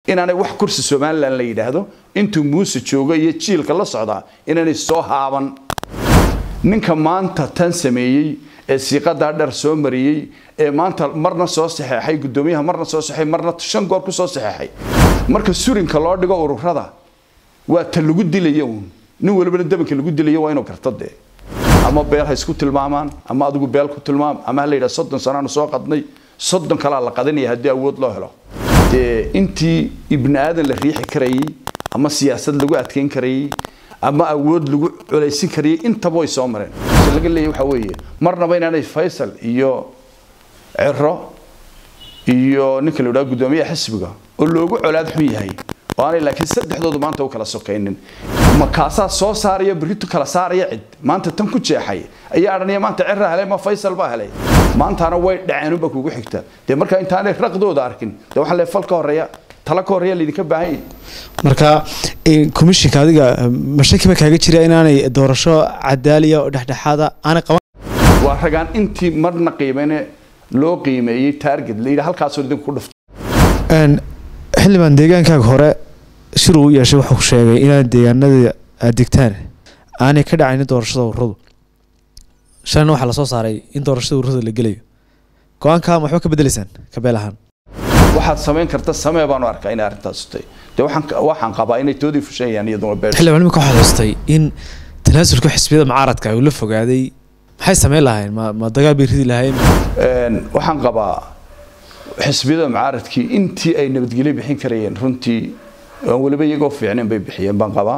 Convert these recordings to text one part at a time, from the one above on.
inaanay wax kursi somalilan la yidhaahdo intuu muuse joogo iyo jiilka la socdaa inaanay soo haaban ninka maanta tan sameeyey ee siiqadaa dheer soo mariyey ee maanta marna soo saxeexay guddoomiyaha marna soo saxeexay marna shan goor ku soo saxeexay marka surinka loo dhigo ururada waa ta lagu dilaya uun nin walibana dabanka lagu dilayo waa inuu garto dee ama beel ha isku tilmaamaan ama adigu beel ku tilmaam ama ha la yidhaha soddon sanaanu soo qadnay soddon kalaa la qadanaya haddii awood loo helo dee intii ibni aadan la riixi karayay ama siyaasad lagu adkeyn karayay ama awood lagu culaysin karayay intaba way soo mareen se laga leeyahy waxaa weeye marnaba inaanay faysal iyo ciro iyo ninka la yidhaha guddoomiyaha xisbiga oo loogu colaad xun yahay oo aanay laakiin saddexdoodu maanta u kala sokaynin makaasaa soo saaraya beritu kala saaraya cid maanta tan ku jeexay ayaa adhanaya maanta cira helay ma faysal baa helay maantaana way dhaceen unba kugu xigta dee marka intaanay raqdooda arkin dee waxaa le fal ka horeeya tala ka horeeya laydinka baahan yahay marka commishinka adiga mashakiba kaaga jira inaanay doorasho cadaaliya oo dhexdhexaada aanay qaban waa ragaan intii marna qiimene loo qiimeeyey taarget la yidhi halkaasoo idinku ku dhufto xildhibaan deegaankaaga hore shir uu yeeshay wuxuu sheegay inaan deegaanada aad degtaan aanay ka dhacaynin doorashada ururadu shalina waxaa lasoo saaray in doorashada ururada la gelayo go-aanka ma waxba ka bedeleysaan kabeel ahaan waxaad samayn karta samee baanu arkaa inay arrintaas utay dee waxaan waxaan qabaa inay toodii fushayaan iyaduna beesha xildhibaan imika waxaad hoostay in tanaasulka xisbiyada mucaaradka uu la fogaaday maxay samayn lahayn ma ma dagaal bay ridi lahayn waxaan qabaa xisbiyada mucaaradkii intii ay nabadgelyo bixin karayeen runtii aan weliba iyagoo fiicnayn bay bixiyeen baan qabaa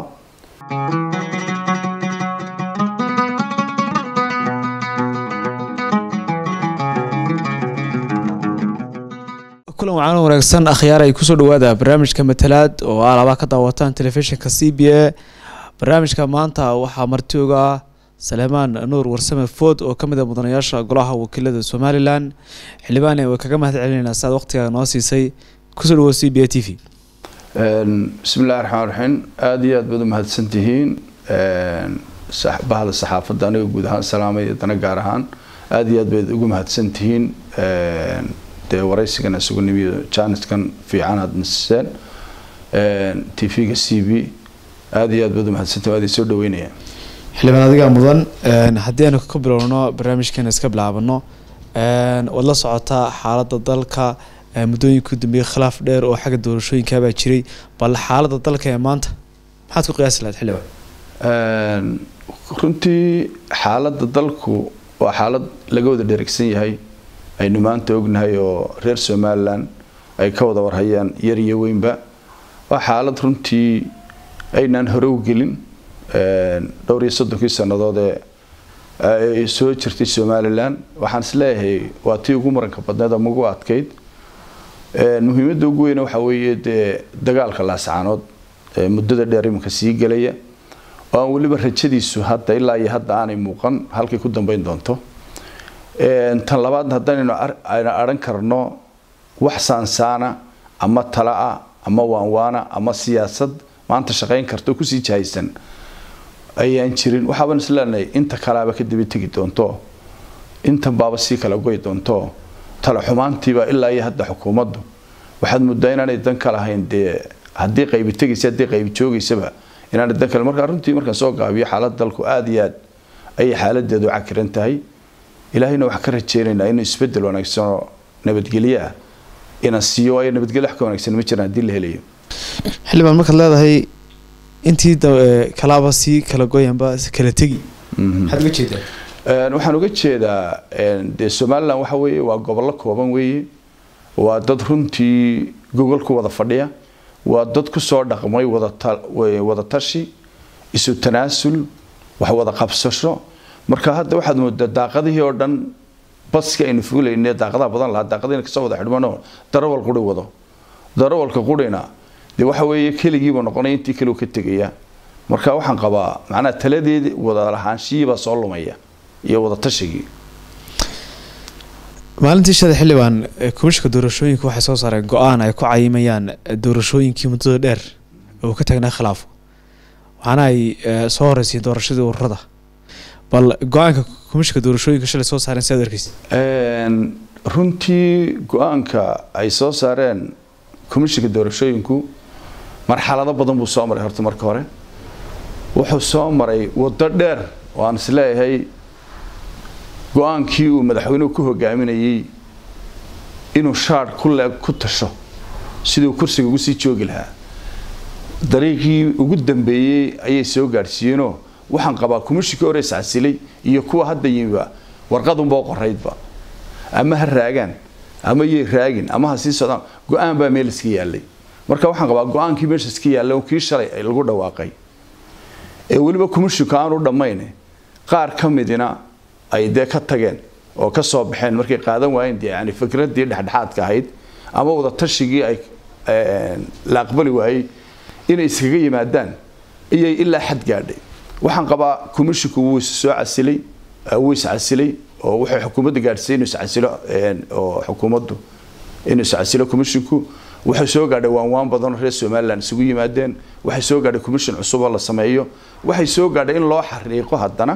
kulan wacan wanaagsan akhyaar ay kusoo dhawaada barnaamijka matalaad oo alaabaa ka daawataan telefishinka c b a barnaamijka maanta waxaa marti oga ah saleemaan nuur warsame food oo kamid a mudanayaasha golaha wakiilada somalilan xildhibaane way kaga mahad celinaynaa si aad waqtigaa noo siisay kusoo dhawo c b a t v bismi illahi raxmaan raxiim aada iyo aad baad u mahadsan tihiin bahda saxaafadda aniga guud ahaan salaamay dana gaar ahaan aada iyo aad baad ugu mahadsan tihiin dee waraysigan isugu nimiyo janiskan fiican aada nasiseen t v-ga c b aada iyo aad baad u mahadsantihin waad soo dhaweynaya xildhibaan adigaa mudan haddii aanu ka bilowno barnaamijkeena iska bilaabano waad la socotaa xaaladda dalka muddooyinka u dambeeyey khilaaf dheer oo xagga doorashooyinkaabaa jiray bal xaaladda dalka ee maanta maxaad ku qiyaasi lahayd xildhibaan runtii xaaladda dalku waa xaalad laga wada dheregsan yahay aynu maanta ognahay oo reer somalilan ay ka wada warhayaan yar iyo weynba waa xaalad runtii aynaan hore u gelin dhowr iyo soddonkii sannadood ee ay soo jirtay somalilan waxaan is leeyahay waa tii ugu muranka badneed ama ugu adkayd muhiimadda ugu weyne waxaa weeye dee dagaalka laascaanood muddada dheer iminka sii gelaya oo aan weliba rajadiisu hadda ilaa iyo hadda aanay muuqan halkay ku dambeyn doonto tan labaadna haddaanaynu ayna adhan karno wax saansaana ama tala-a ama waanwaana ama siyaasad maanta shaqayn karta kusii jahaysan ayaan jirin waxaaban isleenahay inta kalaaba ka daba tegi doonto intan baaba sii kala goy doonto tala xumaantiiba ilaa iyo hadda xukuumaddu waxaad muddaa inaanay dan ka lahayn dee haddii qaybi tegaysa haddii qaybi joogaysaba inaanay dan kale markaa runtii markaan soo gaabiyo xaaladda dalku aada iyo aad ayay xaaladeedu cakiran tahay ilaahayna waxaan ka rajeynaynaa inuu isbedel wanaagsanoo nabadgelyo ah inaan siiyo waayo nabadgelyo wax ka wanaagsan ma jiraan haddii la helayo xildhibaan markaad leedahay intii kalaaba sii kala goyanba kala tegi maxaad uga jeedaa waxaan uga jeedaa dee somalilan waxa weeye waa gobollo kooban weeye waa dad runtii gogol ku wada fadhiya waa dad kusoo dhaqmay wada tashi isu tanaasul wax wada qabsasho marka hadda waxaad moodaa daaqadihii oo dhan baski aynu fuulayne daaqadaha badan lahaa daaqadiina kasoo wada xidhmano darawal quri wado darawalka qurina dee waxa weeye keligiiba noqonaya intii kale ka tegaya marka waxaan qabaa macnaha taladeedi wada lahaanshihiibaa soo lumaya iyo wada tashigii maalintii shada xildhibaan komishinka doorashooyinka waxay soo saareen go-aan ay ku cayimayaan doorashooyinkii muddada dheer oo ka tagnaa khilaafo waxaana ay soo horeysiin doorashadii ururada bal go-aanka komishinka doorashooyinka shalay soo saareen si aad arkeysa runtii go-aanka ay soo saareen komishinka doorashooyinku marxalado badan buu soo maray horta marka hore wuxuu soo maray waddo dheer oo aan isleeyahay go-aankii uu madaxweynuhu ku hogaaminayey inuu shaadh ku leeg ku tasho siduu kursiga ugu sii joogi lahaa dariiqii ugu dambeeyey ayay soo gaadhsiiyeenoo waxaan qabaa komishinkii hore iscasilay iyo kuwa hadda yimiba warqadunbao qoraydba ama ha raagaan ama yay raagin ama ha sii socdaan go-aan baa meel iska yaallay marka waxaan qabaa go-aankii meesha iska yaallay oo kii shalay ay lagu dhawaaqay ee weliba komishinku aanu dhammayn qaar ka midina ay dee ka tageen oo ka soo baxeen markay qaadan waayeen dee yani fikraddii dhexdhexaadka ahayd ama wada tashigii ay la aqbali waayey inay iskaga yimaadaan iyay ilaa xad gaadhay waxaan qabaa komishinku wuu is soo casilay wuu is casilay oo wuxuu xukuumadda gaadhsiiyey inuu iscasilo oo xukuumaddu inuu iscasilo komishinku waxay soo gaadhay waanwaan badanoo reer somalilan isugu yimaadeen waxay soo gaadhay commission cusub oo la sameeyo waxay soo gaadhay in loo xariiqo haddana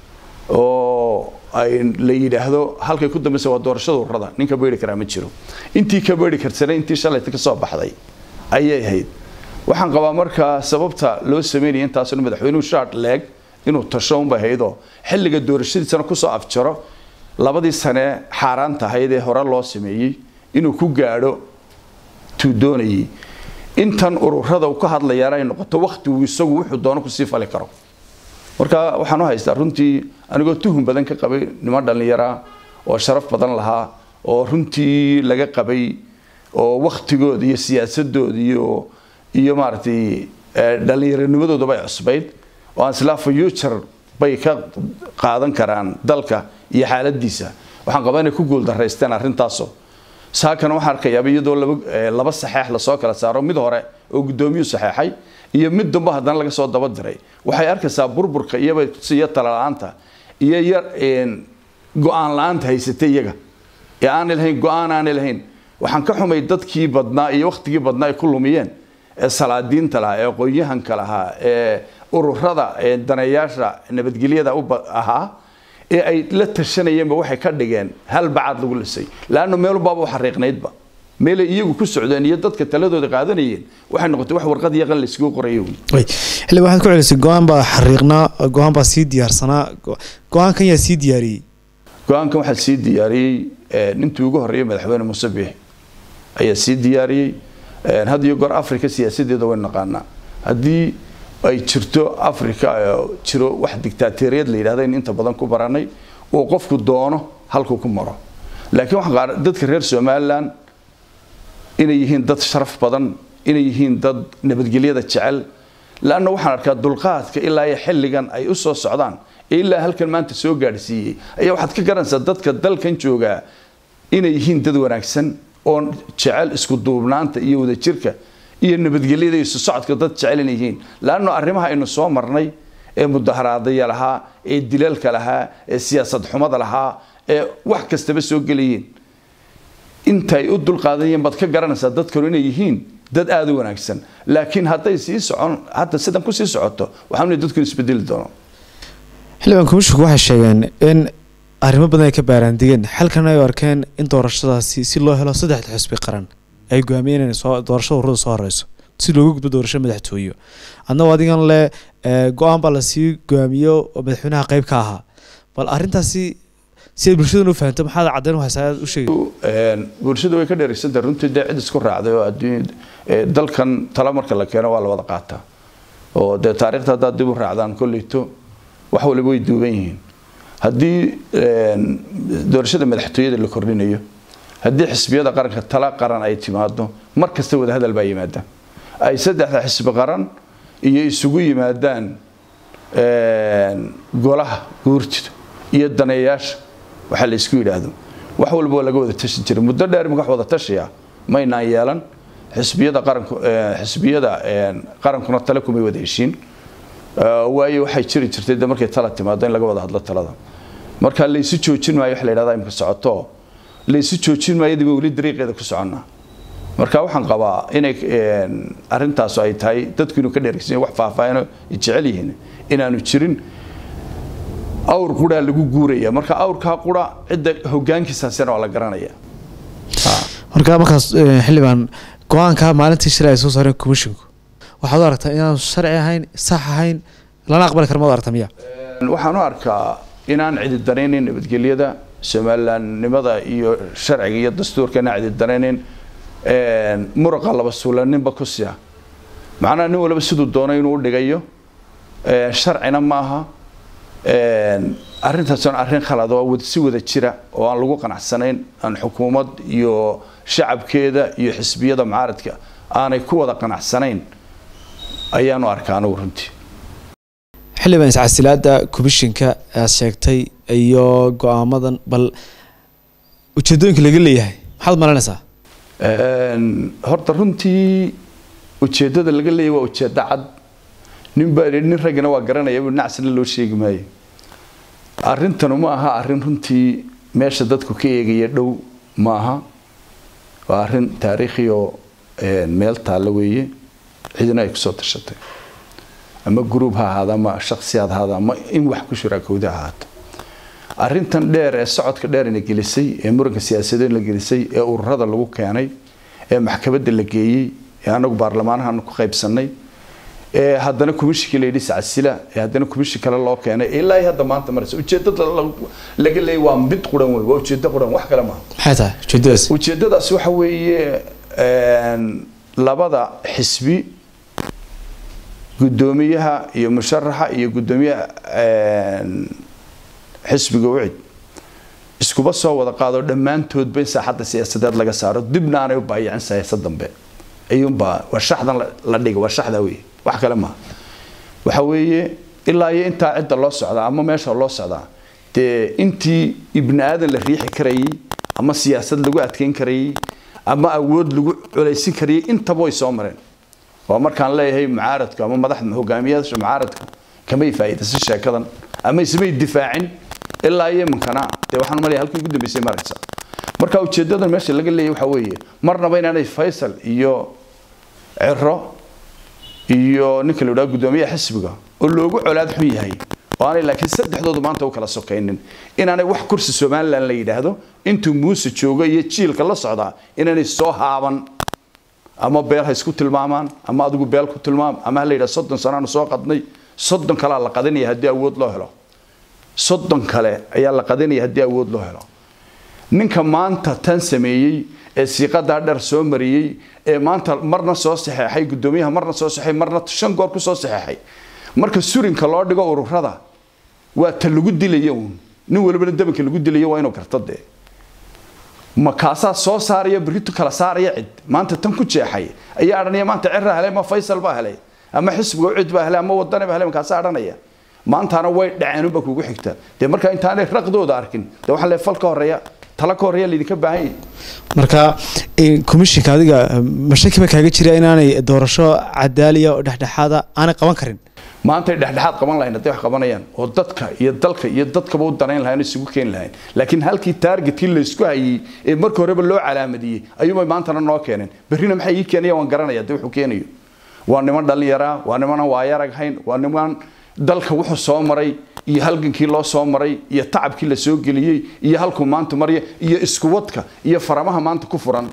oo ay la yidhaahdo halkay ku dambaysa waa doorashada ururada nin ka beeri karaa ma jiro intii ka beeri karsanay intii shalayta ka soo baxday ayay ahayd waxaan qabaa markaa sababta loo sameynaya intaasna madaxweynuhu shaad leeg inuu tasho unbay ahaydoo xilliga doorashadiisana kusoo afjaro labadii sane xaaraanta ahayd ee hore loo sameeyey inuu ku gaadho tuu doonayay intan ururada uu ka hadlayaana ay noqoto wakhtigu isagu wuxuu doono kusii fali karo marka waxaan u haystaa runtii anigoo tuhun badan ka qabay niman dhallinyara oo sharaf badan lahaa oo runtii laga qabay oo wakhtigooda iyo siyaasadooda iyo iyo maaragtay dhallinyaranimadoodaba ay cusbayd oo aan islaa future bay ka qaadan karaan dalka iyo xaaladiisa waxaan qabaa inay ku guuldaraysteen arrintaasoo saakana waxaan arkayaaba iyadoo laba laba saxeex lasoo kala saaro mid hore oo guddoomiyuu saxeexay iyo mid dambe haddana laga soo daba diray waxay arkaysaa burburka iyaba iyo tala-aanta iyo yar go-aan la-aanta haysatay iyaga ee aanay lahayn go-aan aanay lahayn waxaan ka xumay dadkii badnaa iyo wakhtigii badnaa ay ku lumiyeen ee salaadiinta lahaa ee aqoon-yahanka lahaa ee ururada ee daneeyaasha nabadgelyada u ahaa ee ay la tashanayeenba waxay ka dhigeen hal bacaad lagu lisay laanna meelbaaba u xariiqnaydba meelay iyagu ku socdeen iyo dadka taladooda qaadanayeen waxay noqotay wax warqad iyo qal layskugu qorayo xilli waxaad ku celisay go-aan baa xariiqnaa go-aan baa sii diyaarsanaa go-aankan yaa sii diyaariyey go-aankan waxaa sii diyaariyey nintii ugu horreeyay madaxweyne muuse biix ayaa sii diyaariyey had iyo goor africa siyaasadeeda waynu naqaanaa haddii ay jirto africa jiro wax dictaateriyad la yidhahda in inta badan ku baranay uu qofku doono halkuu ku maro laakiin waxaan dadka reer somalilan inay yihiin dad sharaf badan inay yihiin dad nabadgelyada jecel laanna waxaan arkaa dulqaadka ilaa iyo xilligan ay u soo socdaan ee ilaa halkan maanta soo gaadhsiiyey ayaa waxaad ka garanaysaa dadka dalkan joogaa inay yihiin dad wanaagsan oo jecel isku duubnaanta iyo wadajirka iyo nabadgelyada isu socodka dad jecel inay yihiin laanno arrimaha aynu soo marnay ee mudaharaadaya lahaa ee dilalka lahaa ee siyaasad xumada lahaa ee wax kastaba soo gelayeen intaay u dulqaadanayeen baad ka garanaysaa dadkanu inay yihiin dad aada u wanaagsan laakiin hadday sii socon hadda sidan kusii socoto waxaan leeyahay dadku isbedeli doono xildhibaan komishinku waxay sheegeen in arrimo badan ay ka baaraandigeen xalkan ay u arkeen in doorashadaasi si loo helo saddexda xisbi qaran ay go'aamiyeen inay soo doorashada ururada soo horeyso si looga gudbo doorasho madaxtooyo adnaba adigan le go-aan baa lasii go'aamiyo oo madaxweynaha qayb ka ahaa bal arrintaasi si ay bulshadan u fahanto maxaad caddayn u haysaa u sheegay bulshadu way ka dheeraysantahay runtii dee cid isku raacday oo adduun dalkan tala marka la keeno waa la wada qaataa oo dee taariikhda haddaad dib u raacdaan kolleyto wax waliba way duuban yihiin haddii doorashada madaxtooyada la kordhinayo haddii xisbiyada qaranka tala qaran ay timaado mar kasta wada hadal baa yimaada ay saddexda xisbi qaran iyo isugu yimaadaan golaha guurtida iyo daneeyaasha waxaa la isku yidhaahdo wax walba waa laga wada tashi jiray muddo dheer imika wax wada tashiya maynaan yeelan xisbiyada qaranku xisbiyada qarankuna tale kumay wada heshiin waayo waxay jiri jirtay de markay tala timaado in laga wada hadlo talada marka laysu joojin maayo wax la yidhahda imika socoto laysu joojin maayo dib weli dariiqeeda ku soconnaa marka waxaan qabaa inay arrintaas ay tahay dadku inuu ka dheeraysan wax faahfaahino jecel yihiin inaanu jirin awr quraa lagu guuraya marka awrkaa qura cidda hogaankiisaasina waa la garanaya marka markaas xildhibaan go-aanka maalintii shalay ay soo saareen commisshinku waxaad u aragtaa inaanu sharci ahayn sax ahayn lana aqbali kara maad aragta miya waxaan u arkaa inaan cididaraynin nabadgelyada somalilandnimada iyo sharciga iyo dastuurka inaan cididaraynin muruqa laba suulaninba ku siya macnaha nin waliba siduu doonay inuu udhigayo sharcina ma aha arrintaas on arrin khalad oo si wada jira oo aan lagu qanacsanayn aan xukuumad iyo shacabkeeda iyo xisbiyada mucaaradka aanay ku wada qanacsanayn ayaanu arkaa anigu runtii xildhibaan iscasilaada commishinka aad sheegtay iyo go-aamadan bal ujeedooyinka laga leeyahay maxaad malanaysaa horta runtii ujeedada laga leeyahy waa ujeedo cad ninba nin raggina waa garanaya nacsina loo sheegi maayo arrintanu ma aha arrin runtii meesha dadku ka eegaya dhow ma aha waa arrin taariikhi oo meel taalla weeye cidina ay kusoo tashatay ama gruub ha ahaada ama shaksiyaad ha ahaada ama in wax ku shuraakowda ha ahaato arrintan dheer ee socodka dheerina gelisay ee muranka siyaasadeed la gelisay ee ururada lagu keenay ee maxkamadda la geeyey ee anagu baarlamaanahan ku qaybsanay ee haddana commishinkii la yidhi sacasila ee haddana commishin kale loo keenay ilaa hadda maanta maraysa ujeedada laga leeyay waa mid quran wey waa ujeedo quran wax kale maaha maxay tahay ujeedadaas ujeedadaasi waxa weeye labada xisbi guddoomiyaha iyo musharaxa iyo guddoomiyaha xisbiga ucid iskuba soo wada qaado dhammaantoodba in saaxadda siyaasadeed laga saaro dibna aanay u baayacin siyaasad dambe ayuunbaa waa shaxdan la dhiga waa shaxda wey wax kale maaha waxa weeye ilaa iyo intaa cidda loo socdaa ama meesha loo socdaa dee intii ibni aadan la riixi karayay ama siyaasad lagu adkeyn karayay ama awood lagu culaysin karayay intaba way soo mareen waa markaan leeyahay mucaaradku ama madaxda hogaamiyaasha mucaaradku kamay faa'iidaysan sheekadan ama ismay difaacin ilaa iyo iminkana dee waxaan malaya halkii ugu dambeysay maraysa marka ujeedadan meesha laga leeyahay waxa weeye marnaba inaanay faysal iyo ciro iyo ninka la yidhaha guddoomiyaha xisbiga oo loogu colaad xun yahay oo aanay laakiin saddexdoodu maanta u kala sokaynin inaanay wax kursi somaliland la yidhaahdo intuu muuse joogo iyo jiilka la socdaa inaanay soo haaban ama beel ha isku tilmaamaan ama adigu beel ku tilmaam ama ha la yidhaha soddon sanaanu soo qadnay soddon kalea la qadanaya haddii awood loo helo soddon kale ayaa la qadanaya haddii awood loo helo ninka maanta tan sameeyey ee siiqadaa dheer soo mariyey ee maanta marna soo saxeexay guddoomiyaha marna soo saxeexay marna shan goor ku soo saxeexay marka surinka loo dhigo ururada waa ta lagu dilaya uun nin walibana dabanka lagu dilayo waa inuu garto dee ma kaasaa soo saaraya beritu kala saaraya cid maanta tan ku jeexay ayaa adhanaya maanta ciraa helay ma faysal baa helay ama xisbiga cid baa helay ama wadani baa helay makaasaa adhanaya maantana way dhaceenunba kugu xigta dee marka intaanay raqdooda arkin dee waxaa le fal ka horeeya tala ka horeeya laydinka baahan yahay marka commishinka adiga mashakiba kaaga jira inaanay doorasho cadaaliya oo dhexdhexaada aanay qaban karin maanta ay dhexdhexaad qaban lahayn hadday wax qabanayaan oo dadka iyo dalka iyo dadkaba u danayn lahayn isugu keeni lahayn laakiin halkii taargetkii laysku hayey ee marka horeba loo calaamadiyey ayuunbay maantana noo keeneen berrina maxay ii keenayaan waan garanaya dee wuxuu keenayo waa niman dhallinyaraa waa nimanaan waayarag hayn waa niman dalka wuxuu soo maray iyo halgankii loo soo maray iyo tacabkii la soo geliyey iyo halkuu maanta marya iyo iskuwadka iyo faramaha maanta ku furan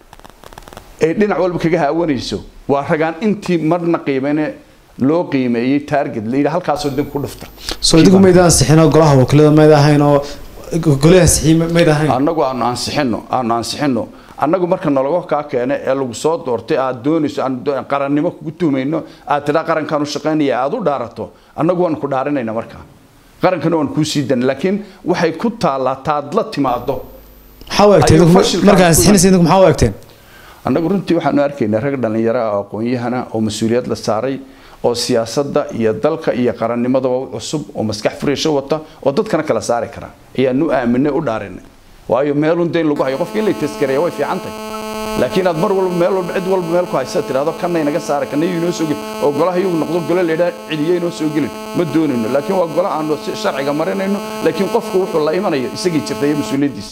ee dhinac walba kaga haawanayso waa ragaan intii marna qiimeyne loo qiimeeyey target la yidhi halkaasoo dib ku dhufta soo idigu mayd ansixinoo golaha wakiilada mayd ahayn oo golaha ansixiyey mayd ahayn annagu aanu ansixino aanu ansixino annagu marka nalaga kaa keene ee lagu soo doortay aad doonayso aan qarannimo kugu tuhmayno aad tidhaa qarankaan u shaqaynaya aad u dhaarato annagu waan ku dhaarinayna markaa qarankana waan kuu sii dana laakiin waxay ku taallaa taad la timaado maxaa u egteen markaa ansixinaysa idinku maxaa u egteen annagu runtii waxaanu arkaynaa rag dhallinyaro ah oo aqoon-yahana oo mas-uuliyad la saaray oo siyaasadda iyo dalka iyo qarannimadaba u cusub oo maskax furiasho wata oo dadkana kala saari kara ayaanu aaminay u dhaarinay waayo meelun dayn lagu hayo qofka in la taskareeya way fiican tahay laakiin aad mar walba meel walba cid walba meel ku haysa tidhahdo kana inaga saara kana inoo soo gelin oo golaha iyagu noqdo gole laydhaa celiye inoo soo gelin ma doonayno laakiin waa gole aanu si sharciga marinayno laakiin qofku wuxuu la imanayo isagii jirta iyo mas-uuliyaddiisa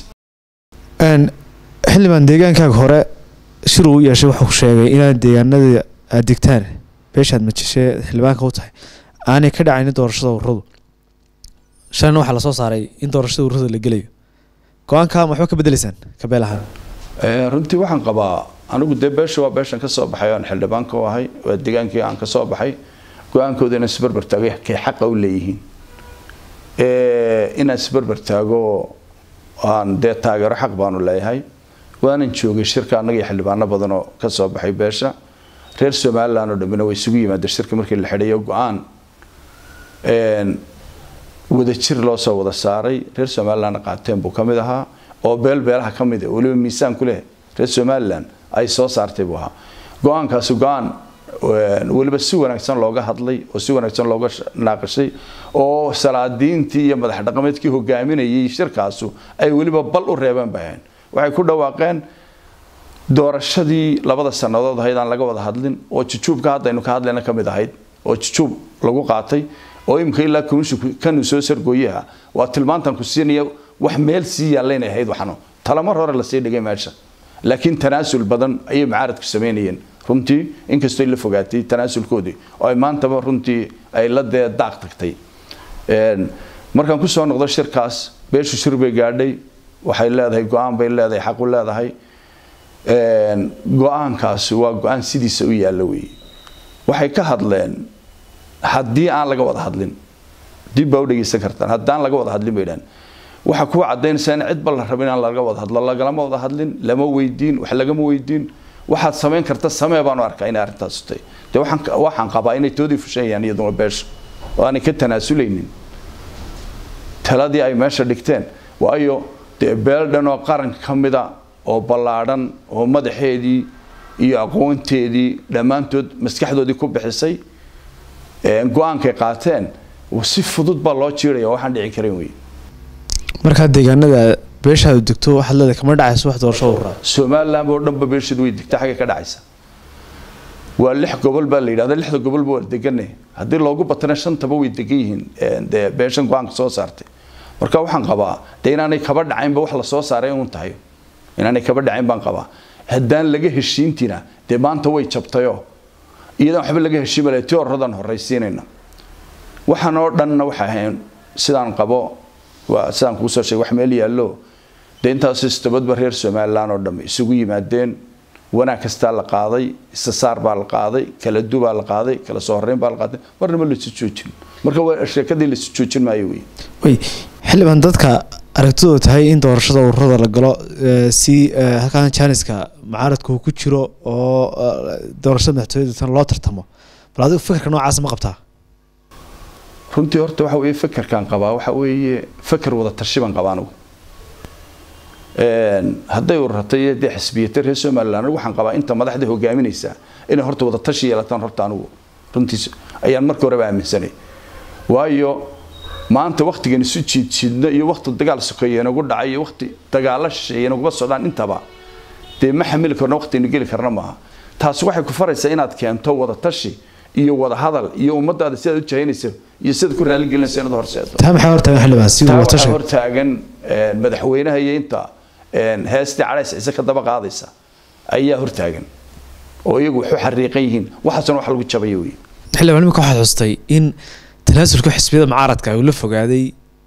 xildhibaan deegaankaaga hore shir uu yeeshay wuxuu sheegay inaad deegaanada aad degtaan beeshaad majishee xildhibaanka u tahay aanay ka dhacaynin doorashada ururadu shalina waxaa lasoo saaray in doorashada ururada la gelayo go-aanka ma waxba ka bedelaysaan kabeel ahaan runtii waxaan qabaa anigu dee beesha waa beeshan ka soo baxay oan xildhibaanka u ahay waa degaankii aan ka soo baxay go-aankooda inaan isberber taago kay xaqa u leeyihiin inaan isberber taago aan dee taageero xaq baanu leeyahay waanan joogay shirka annaga iyo xildhibaano badan oo ka soo baxay beesha reer somaliland oo dhammina way isugu yimaadeen shirka markii la xidhayo go-aan wadajir loo soo wada saaray reer somalilandna qaateen buu ka mid ahaa oo beel beelaha ka mid weliba miisaan ku leh reer somaliland ay soo saartay buu ahaa go-aankaasi go-aan weliba si wanaagsan looga hadlay oo si wanaagsan looga naaqashay oo salaadiintii iyo madax dhaqameedkii hogaaminayay shirkaasu ay weliba bal u reebeen bay ahayn waxay ku dhawaaqeen doorashadii labada sannadood ahayd aan laga wada hadlin oo jujuubka haddaynu ka hadlayna ka mid ahayd oo jujuub lagu qaatay oo imika ilaa kanu soo sargooyaha waa tilmaantan ku siinaya wax meel sii yaallaynay ahayd waxno talamar hore lasii dhigay meesha laakiin tanaasul badan ayay mucaaradku samaynayeen runtii inkastoo la fogaatay tanaasulkoodii oo ay maantaba runtii ay la dee daaq tagtay markaan kusoo noqdo shirkaas beeshu shir bay gaadhay waxay leedahay go-aan bay leedahay xaqu leedahay go-aankaasi waa go-aan sidiisa u yaalla weeye waxay ka hadleen haddii aan laga wada hadlin dib baa u dhegeysan kartaan haddaan laga wada hadlin bay dhahan waxaa kuwa cadaynaysaa in cidba la rabo inaan laga wada hadlo lagalama wada hadlin lama weydiin wax lagama weydiin waxaad samayn karta samee baanu arkaa inay arrintaas tahay dee waxaan qabaa inay toodii fushanayaan iyaduna beesha oo aanay ka tanaasuleynin taladii ay meesha dhigteen waayo dee beel dhan oo qaranka ka mida oo ballaadhan oo madaxeedii iyo aqoonteedii dhammaantood maskaxdoodii ku bixisay go-aankay qaateen si fudud baa loo jiiraya waxaan dhici karan wey markaa deegaanada beeshaadu degto waxaad leedahay kama dhacayso wax doorasho uraa somaliland oo dhanba beesheedu way degta xaggay ka dhacaysa waa lix gobol baa la yidhahda lixda gobolba waa deganay haddii loogu batana shantaba way degan yihiin dee beeshan go-aanka soo saartay marka waxaan qabaa dee inaanay kaba dhacaynba wax la soo saaray uun tahay inaanay kaba dhacayn baan qabaa haddaan laga heshiintina dee maanta way jabtayoo iyadaan waxba laga heshiimale ti horadan horraysiinayna waxaan oo dhanna waxay ahayn sidaan qabo waa sidaan kuu soo sheegay wax meel yaallo dee intaas istabadba reer somaliland oo dhamme isugu yimaadeen wanaag kastaa la qaaday istasaar baa la qaaday kala du baa la qaaday kala soo horreyn baa la qaaday marnaba laisu joojin marka waa sheekadii laisu joojin maayo wey way xildhibaan dadka aragtidoo tahay in doorashada ururada la galo si halkaan janiska mucaaradku ku jiro oo doorashada madaxtooyada tan loo tartamo bal adigu fikirka noocaas ma qabtaa runtii horta waxa weeye fekerkaan qabaa waxa weeye feker wada tashi baan qabaa anigu hadday ururata iyo dee xisbiyata reer somaliland anigu waxaan qabaa inta madaxda hogaaminaysa inay horta wada tashi yeelataan horta anigu runtiis ayaan markii horeba aaminsanay waayo maanta waktigan isu jiidjiidno iyo wakti dagaal sokeeye inagu dhacay iyo wakti dagaalo shisheeye inaguba socdaan intaba dee ma xamili karno waktiaynu geli karna maaha taasi waxay ku faraysaa inaad keento wada tashi iyo wada hadal iyo ummadaada sidaad u jahaynayso iyo sidaad ku raaligelinayso inaad horseedo taa maxay hortaagan xildhibaan si taa wada waxaa tashi hortaagan madaxweynaha iyo inta heestii cadhays ciise ka daba qaadaysa ayaa hortaagan oo iyagu waxu xariiqan yihiin waxaasna wax lagu jabayo wey xildhibaan imika waxaad xustay in tanaasulka xisbiyada mucaaradka uu la fogaaday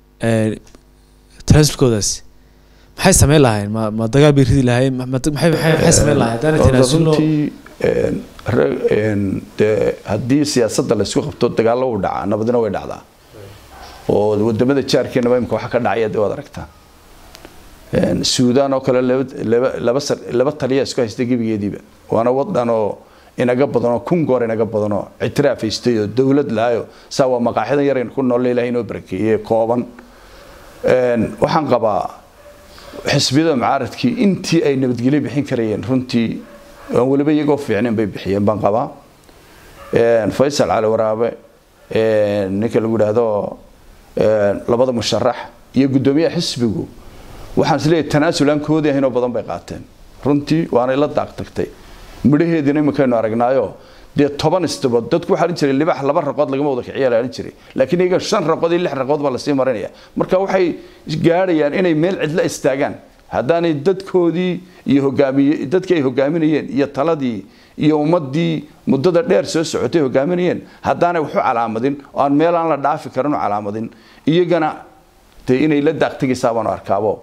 tanaasulkoodaasi maxay sameyn lahayn ma ma dagaal bay ridi lahayn ma- ma- maxay maxay maxay sameyn lahayn haddaanay tanaasulno runtii een, re- een, dee haddii siyaasadda laysku qabto dagaallo u dhacaa nabadina way dhacdaa oo wadamada jaarkeenaba imika waxa ka dhacaya dee waad aragtaa Een, suudaan oo kale laba laba laba sar- laba taliya isku haysta gebigeediiba waana wadan oo inaga badanoo kun goor inaga badanoo ictiraaf haystay oo dowlad lahayo saa waa maqaaxidan yar aynu ku nool ilahay inoo barakeeyey kooban Een, waxaan qabaa xisbiyada mucaaradkii intii ay nabadgelyo bixin karayeen runtii aan weliba iyagoo fiicnayn bay bixiyeen baan qabaa Een, faysal cali waraabe een, ninka lagu yidhaahdo een, labada musharax iyo guddoomiyaha xisbigu waxaan isleeyahay tanaasul aan koodi ahayn oo badan bay qaateen runtii waanay la daaq tagtay midhaheediina iminkaynu aragnaayo dee toban istabood dadku waxaa odhan jiray libax laba raqood lagama wada kiciya la odhan jiray laakiin iyaga shan raqood iyo lix raqood baa lasii marinaya marka waxay gaadhayaan inay meel cidla istaagaan haddaanay dadkoodii iyo hogaamiye dadkii ay hogaaminayeen iyo taladii iyo ummadii muddada dheer soo socotay hogaaminayeen haddaanay waxu calaamadin oo aan meel aan la dhaafi karin u calaamadin iyagana dee inay la daaqtegaysaa baanu arkaabo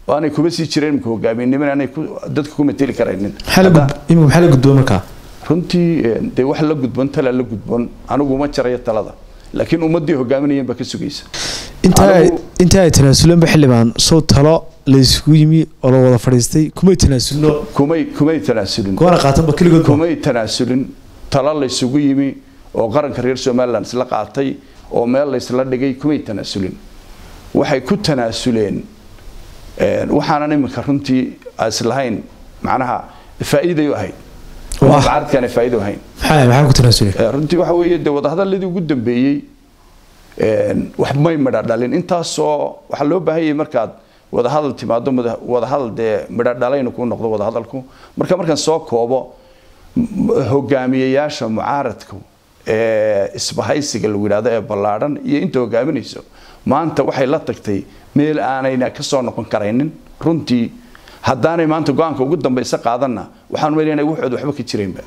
oo aanay kuba sii jireen imika hogaaminiman aanay dadka ku mateli karaynin imika maxaa la gudboon markaa runtii dee wax la gudboon tala la gudboon anigu uma jarayo talada laakiin ummadii hogaaminayeen baa ka sugaysa inta ay tanaasulanba xildhibaan sow talo la isugu yimi oo la wada fadhiistay kumay tanaasulno kumay kumay tanaasulin goona qaatanba keligood kumay tanaasulin talo la isugu yimi oo qaranka reer somaliland isla qaatay oo meel laysla dhigay kumay tanaasulin waxay ku tanaasuleen waxaanan iminka runtii islahayn macnaha faa'iiday u ahayd mucaaradkaan faa'iido ahayn maxaa ku tanaasuleen runtii waxa weeye dee wadahadaladii ugu dambeeyey wax may midha dhalin intaasoo waxaa loo baahan yahay markaad wadahadal timaado wadahadal dee midha dhalayna kuu noqdo wadahadalku marka markaan soo koobo hogaamiyayaasha mucaaradku ee isbahaysiga lagu yidhahdo ee ballaadhan iyo inta hogaaminayso maanta waxay la tagtay meel aanayna ka soo noqon karaynin runtii haddaanay maanta go-aanka ugu dambaysa qaadanna waxaan meel inay waxooda waxba ka jiraynba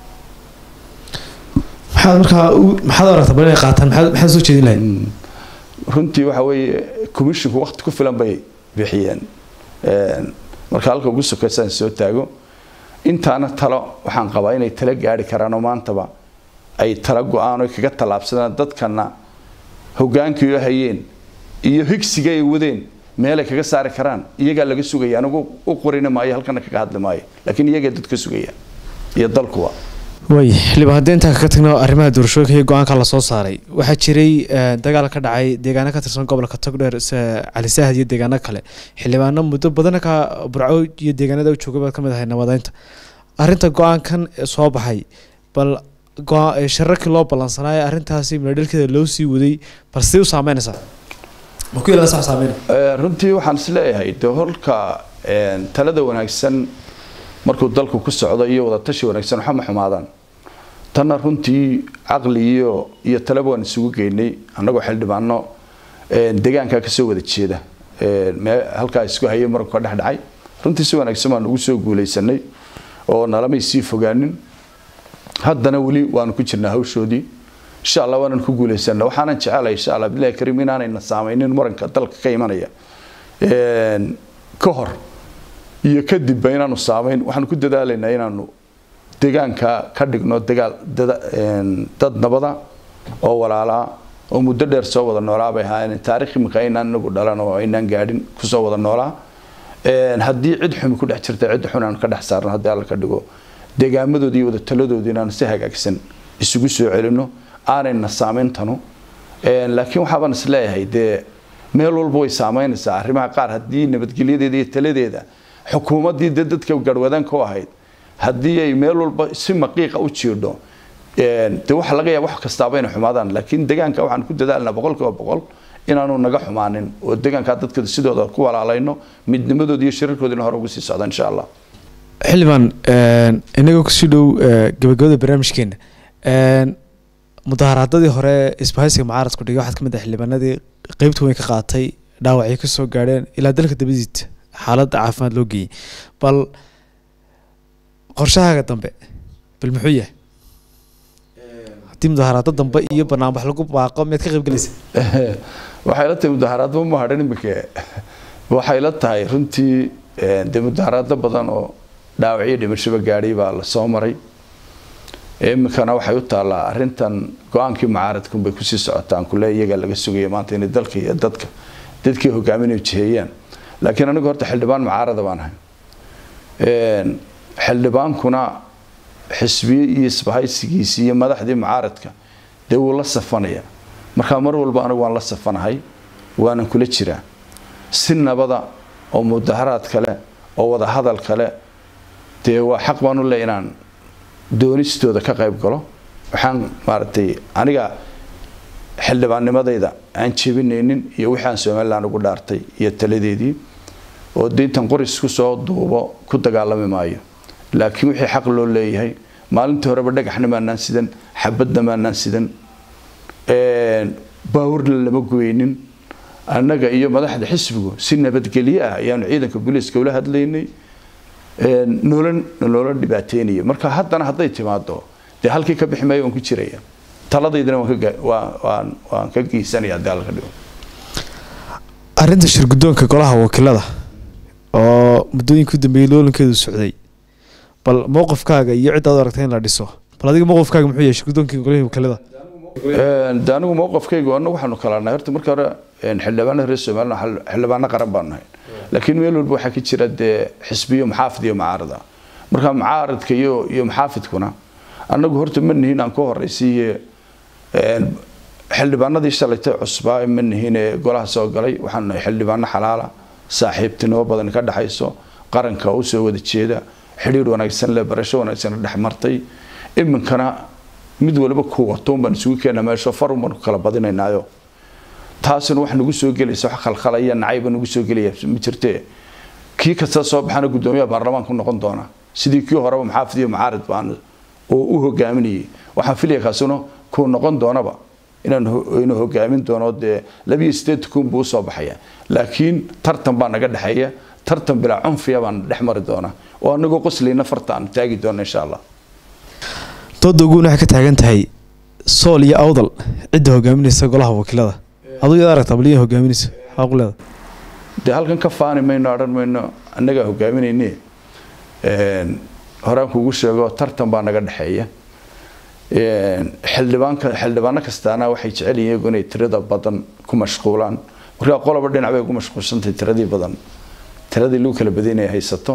maxaad markaa maxaad aragtaa bal inay qaataan maxaad maxaad soo jeedin lahayd runtii waxa weeye commissionku waqti ku filan bay bixiyeen marka halka ugu sokaysaan soo taago intaana talo waxaan qabaa inay tala gaari karaan oo maantaba ay tala go-aan oo kaga tallaabsadaan dadkana hogaankii oo hayeen iyo higsiga ay wadeen meelay kaga saari karaan iyagaa laga sugaya anigu u qorina maayo halkana kaga hadli maayo laakiin iyagay dadka sugaya iyo dalkuwa way xildhibaan haddii intaan kaga tagno arrimaha doorashooyinka iyo go-aanka lasoo saaray waxaa jiray dagaal ka dhacay deegaano ka tirsan gobolka togdheer cali saahad iyo deegaano kale xildhibaano muddo badan ka burco iyo deegaanada u joogay baad ka mid ahay nabadeynta arrinta go-aankan soo baxay bal shararkii loo ballansanaayo arrintaasi midhadhalkeeda loo sii waday bal sidee u saameynaysaa ma ku yeelana sax saameynaya runtii waxaan is leeyahay dee holka talada wanaagsan markuu dalku ku socdo iyo wadatashi wanaagsan waxa ma xumaadaan tanna runtii caqli iyo iyo talaba waan isugu geynay annagoo xildhibaano deegaankaa kasoo wada jeeda halkaa isku hayay marku ka dhex dhacay runtii si wanaagsan baan ugu soo guulaysanay oo nalamay sii fogaanin haddana weli waanu ku jirnaa hawshoodii insha allah waanan ku guulaysana waxaanan jecelahay insha allah bilahi kariim inaanayna saameynin muranka dalka ka imanaya ka hor iyo kadibba inaanu saamayn waxaanu ku dadaalaynaa inaanu deegaanka ka dhigno dagaal dad nabada oo walaalaa oo muddo dheer soo wada noolaa bay ahaayeen taarikh imika aynaan inagu dhalan oo aynaan gaadhin kusoo wada noolaa haddii cid xumi ku dhex jirta cid xun aanu ka dhex saarno haddii alla ka dhigo deegaamadoodii iyo wada taladoodii inaanu si hagaagsan isugu soo celino aanayna saameyntanu laakiin waxaabaan is leeyahay dee meel walba way saameynaysaa arrimaha qaar haddii nabadgelyadeeda iyo taladeeda xukuumaddii dee dadka garhwadaanka u ahayd haddii ay meel walba si maqiiqa u jiidho dee waxa laga yaaba wax kastaaba inay xumaadaan laakiin deegaanka waxaan ku dadaalnaa boqolkiiba boqol inaanu naga xumaanin oo deegaanka dadka sidooda ku walaalayno midnimadooda iyo shirarkoodina hore ugu sii socda insha allah xildhibaan inagoo kusii dhow gabagabada barnaamijkeena mudaharaadadii hore isbahaysiga mucaaradku dhigay waxaad ka mid ah xildhibaanadii qeybta weyn ka qaatay dhaawacyo kasoo gaadheen ilaa dalka dabadiisa xaaladda caafimaad loo geeyey bal qorshahaaga dambe bal muxuu yahay haddii mudaharaado dambe iyo banaanbax lagu baaqo miyaad ka qaybgelaysa waxay la tahay mudaharaadba ma hadhan iminka waxay la tahay runtii dee mudaharaado badan oo dhaawacyo dhimashaba gaadhay baa la soo maray iminkana waxay u taallaa arrintan go-aankii mucaaradkun bay kusii socotaan kule iyagaa laga sugaya maanta inay dalka iyo dadka dadkii hogaaminay jiheeyaan laakiin anigu horta xildhibaan mucaarada baan ahay xildhibaankuna xisbiye iyo isbahaysigiisii iyo madaxdii mucaaradka dee wuu la safanaya markaa mar walba anigu waan la safanahay waanan kula jiraa si nabada oo mudaharaad kale oo wadahadal kale dee waa xaq baan u le inaan doonistooda ka qayb galo waxaan maaragtay aniga xildhibaannimadayda aan jebinaynin iyo wixii aan somalilan ugu dhaartay iyo taladeedii oo diintan qoris kusoo duubo ku dagaalami maayo laakiin wixii xaq loo leeyahay maalintii horeba dhagaxna maanaan sidan xabadna maanaan sidan baawurna lama goynin annaga iyo madaxda xisbigu si nabadgelyo ah ayaanu ciidanka booliiska ula hadlaynay noola noola dhibaateynaya marka haddana hadday timaado dee halkii ka bixi maayo waan ku jiraya taladaydana waan ka geysanaya haddii alla ka dhigo arrinta shirguddoonka golaha wakiilada oo muddooyinka u dambeeyey loolankeedu socday bal mowqifkaaga iyo cidda ad aragtay in la dhiso bal adiga mowqifkaaga muxuu yahay shirgudoonkii golihii wakiilada de anigu mowqafkaygu anagu waxaanu kala nahay horta marka hore xildhibaanada reer somaliland xildhibaano qaran baan nahay laakiin meel walba waxaa ka jira dee xisbiyo muxaafid iyo mucaarada marka mucaaradka iyo iyo muxaafidkuna anagu horta ma nihin aan ka horeysiiye xildhibaanadii shalaytay cusbaa ma nihin ee golaha soo galay waxaan nahay xildhibaano xalaala saaxiibtinimo badan ka dhexayso qaranka u soo wada jeeda xidhiir wanaagsan le barasho wanaagsan dhex martay iminkana mid waliba ku watoon baan isugu keena meesho farun baan ku kala badinaynaayo taasina wax nagu soo gelaysa wax khalkhalaya nacayba nagu soo gelaya ma jirte kii kasta soo baxana guddoomiyaha baarlamaanku noqon doona sidii kii horeba maxaafid iyo mucaarid baan oo u hogaaminayay waxaan filaya kaasuna kuu noqon doonaba inaan hogaamin doono dee labiyo sideed kun buu usoo baxaya laakiin tartan baa naga dhexeeya tartan bilaa cunfiya baan dhex mari doona oo anagoo qoslayna farta aan taagi doona insha allah dooda uguuna waxay ka taagan tahay sool iyo awdal cidda hogaaminaysa golaha wakiilada aduu yaad aragtaa baliya hogaaminaysa xaaqu leeda dee halkan ka faani mayno odhan mayno annagaa hogaaminayne horaan kuugu sheego tartan baa naga dhexeeya xildhibaanka xildhibaano kastaana waxay jecel yihiin iyagu inay tirada badan ku mashquulaan markaa qoloba dhinac bay ugu mashquulsantahay tiradii badan tiradii lagu kala badinaya haysato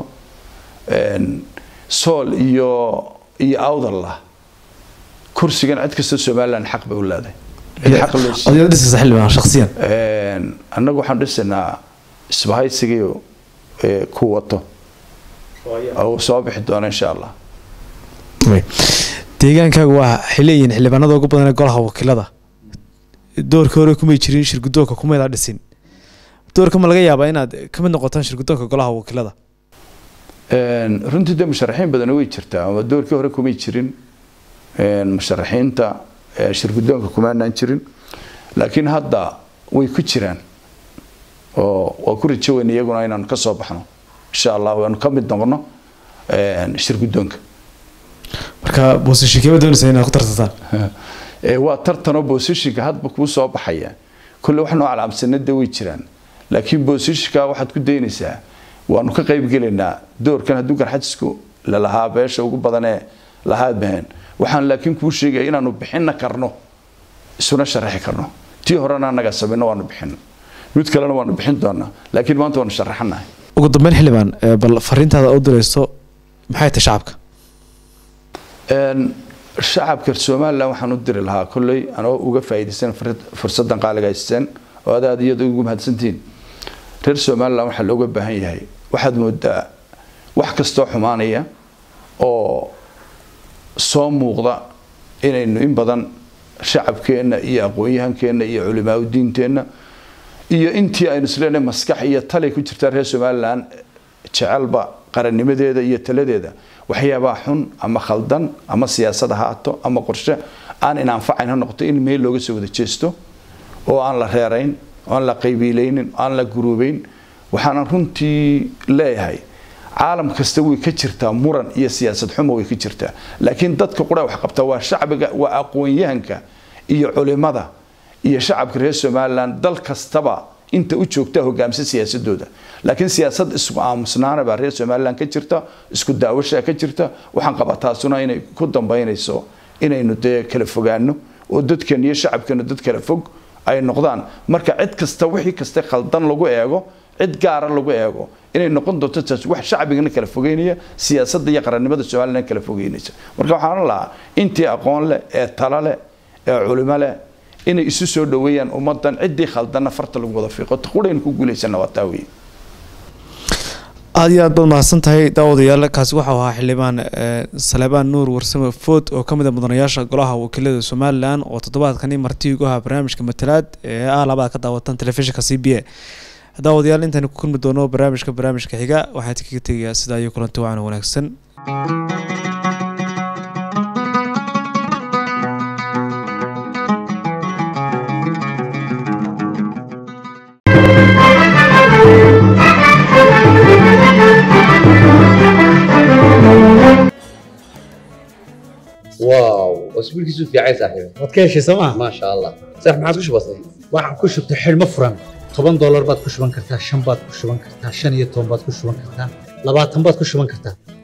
sool iyo iyo awdallah kursigan cid kasta somaliland xaq bay u leedahay cid xaq loo ad yaad dhisaysa xildhibaan shakhsiyan annagu waxaan dhisaynaa isbahaysigii ku wato oo soo bixi doona insha allah deegaankaaga waa waxay leeyihiin xildhibaanada ugu badan ee golaha wakiilada doorka hore kumay jirin shirgudoonka kumaydaa dhisin doorka ma laga yaabaa inaad ka mid noqotaan shirgudoonka golaha wakiilada runtii dee musharaxiin badan way jirtaa ama doorkii hore kumay jirin musharaxiinta shirgudoonka kumaanaan jirin laakiin hadda way ku jiraan oo waa ku rajo weyn iyaguna inaanu ka soo baxno insha allah waanu ka mid noqono shirgudoonka marka boosashinkema doonaysa inaad ku tartataan waa tartanoo boosashinka hadba kuu soo baxaya kolle wax noo calaamsanada way jiraan laakiin boosashinka waxaad ku daynaysaa waanu ka qaybgelaynaa doorkan hadduu garxajisku lalahaa beesha ugu badanee lahaad baheen waxaan laakiin kuu sheegaya inaanu bixina karno isuna sharaxi karno tii horena annagaa samayno waanu bixino mid kalena waanu bixin doonaa laakiin maanta waanu sharaxanahay ugu dambeyn xildhibaan bal fariintaada u dirayso maxay tahay shacabka shacabka somalilan waxaan u diri lahaa kolley anoo uga faa'iidaysan fursaddan qaaliga haysteen oo aad aad iyada ugu mahadsantihiin reer somalilan waxaa looga baahan yahay waxaad moodaa wax kastoo xumaanaya oo soo muuqda inaynu in badan shacabkeenna iyo aqoon-yahankeenna iyo culimaa udiinteenna iyo intii aynu isleenahay maskax iyo talay ku jirtaa reer somalilan jecelba qarannimadeeda iyo taladeeda waxyaabaa xun ama khaldan ama siyaasad ahaato ama qorshe aan inanfacayn ha noqoto in meel looga soo wada jeesto oo aan la reerayn oo aan la qaybiilaynin oo aan la guruubeyn waxaanan runtii leeyahay caalam kasta way ka jirtaa muran iyo siyaasad xumo way ka jirtaa laakiin dadka qura wax qabta waa shacbiga waa aqoon-yahanka iyo culimada iyo shacabka reer somalilan dal kastaba inta u joogta hogaamisa siyaasadooda laakiin siyaasad isku aamusnaana baa reer somalilan ka jirta isku daawashaa ka jirta waxaan qabaa taasuna inay ku dambaynayso inaynu dee kala fogaano oo dadkan iyo shacabkeenu dad kala fog ay noqdaan marka cid kasta wixii kasta khaldan lagu eego cid gaara lagu eego inay noqon doonto taas wax shacbigana kala fogeynaya siyaasadda iyo qarannimada somalilan kala fogeynaysa marka waxaan lahaa intii aqoon leh ee talo leh ee culimo leh inay isu soo dhaweeyaan ummadan ciddii khaldanna farta lagu wada fiiqo quraynu ku guulaysana waa taa weeye aada iyo aad baad mahadsan tahay daawadayaal kaasi waxau ahaa xildhibaan saleebaan nuur warsame food oo ka mid a mudanayaasha golaha wakiilada somalilan oo toddobaadkani marti ugu ahaa barnaamijka matalaad ee ah labada ka daawatan telefishinka c b a daawadayaal intaynu ku kulmi doono barnaamijka barnaamijka xiga waxaan kaga tegayaa sidaa iyo kulanti wacan wanaagsan واو اسبوع كيسو في عايز صاحبي waad ka heshay sooma ما شاء الله صح ما عادش بسيط waxaan ku shubtay xidhmo furan toban doolar baad ku shuban kartaa shan baad ku shuban kartaa shan iyo toban baad ku shuban kartaa labaatan baad ku shuban kartaa